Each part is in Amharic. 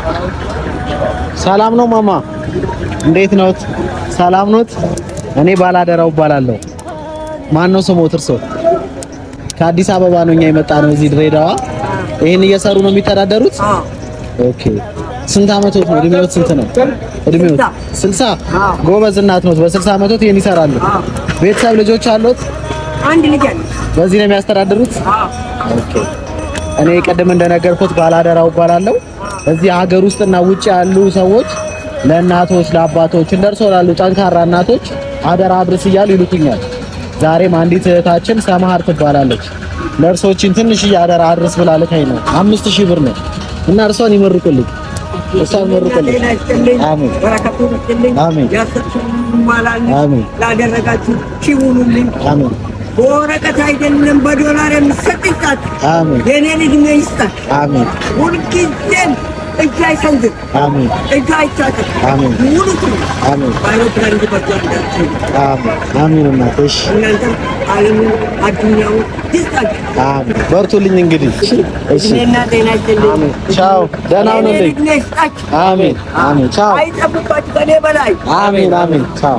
ሰላም ነው ማማ፣ እንዴት ነዎት? ሰላም ኖት? እኔ ባላደራው እባላለሁ። ማን ነው ስሞት? እርሶ? ከአዲስ አበባ ነው እኛ የመጣ ነው እዚህ ድሬዳዋ። ይሄን እየሰሩ ነው የሚተዳደሩት? ኦኬ። ስንት አመቶት ነው? እድሜዎት ስንት ነው? እድሜዎት 60? ጎበዝ እናት ኖት። በ60 አመቶት ይሄን ይሰራሉ። ቤተሰብ ልጆች አሉት? አንድ ልጅ አለ። በዚህ ነው የሚያስተዳድሩት? ኦኬ። እኔ ቅድም እንደነገርኩት ባላደራው እባላለሁ። እዚህ ሀገር ውስጥና ውጭ ያሉ ሰዎች ለእናቶች ለአባቶች እንደርሶ ላሉ ጠንካራ እናቶች አደራ አድርስ እያሉ ይሉትኛል። ዛሬም አንዲት እህታችን ሰማሃር ትባላለች። ለእርሶችን ትንሽዬ አደራ አድርስ ብላ ልካኝ ነው። አምስት ሺህ ብር ነው እና እርሷን ይመርቁልኝ፣ እርሷን ይመርቁልኝ። ጤና ይስጥልኝ፣ አሜን። በረከቱ ይስጥልኝ፣ አሜን። ያሰብሽውን ይሟላልኝ፣ አሜን። ላደረጋችሁ ሺውኑልኝ። አሜን በወረቀት አይደለም በዶላር የሚሰጥ ይስጣት፣ አሜን የኔን እድሜ ይስጣት። አሜን ሁልጊዜም እጅ አይሰንዝር፣ አሜን እጅ አይታጠቅ፣ አሜን። ሙሉ ትሉ አሜን በአይሮፕላን እንዲበጃ እንዳትችሉ አሜን አሜን እናቴ እሺ እናንተ ዓለምን አዱኛውን ይስጣችሁ። አሜን በርቱልኝ እንግዲህ እሺ እድሜና ጤና ይስጥልኝ። አሜን ቻው ደህና የኔን ሁኑልኝ እድሜ ይስጣችሁ። አሜን አሜን ቻው አይጠብባችሁ ከኔ በላይ አሜን አሜን ቻው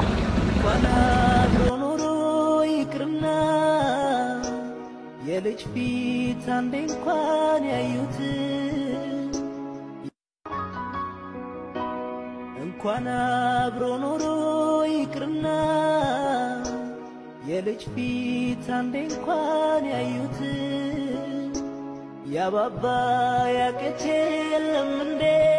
ኖሮ ይቅርና የልጅ ፊት አንዴ እንኳን ያዩት እንኳን አብሮ ኖሮ ይቅርና የልጅ ፊት አንዴ እንኳን ያዩት ያባባ ያቅቼ የለም እንዴ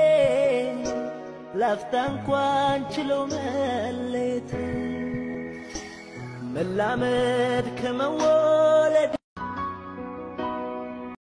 ላፍታ እንኳን ችለው መሌት መላመድ ከመወለድ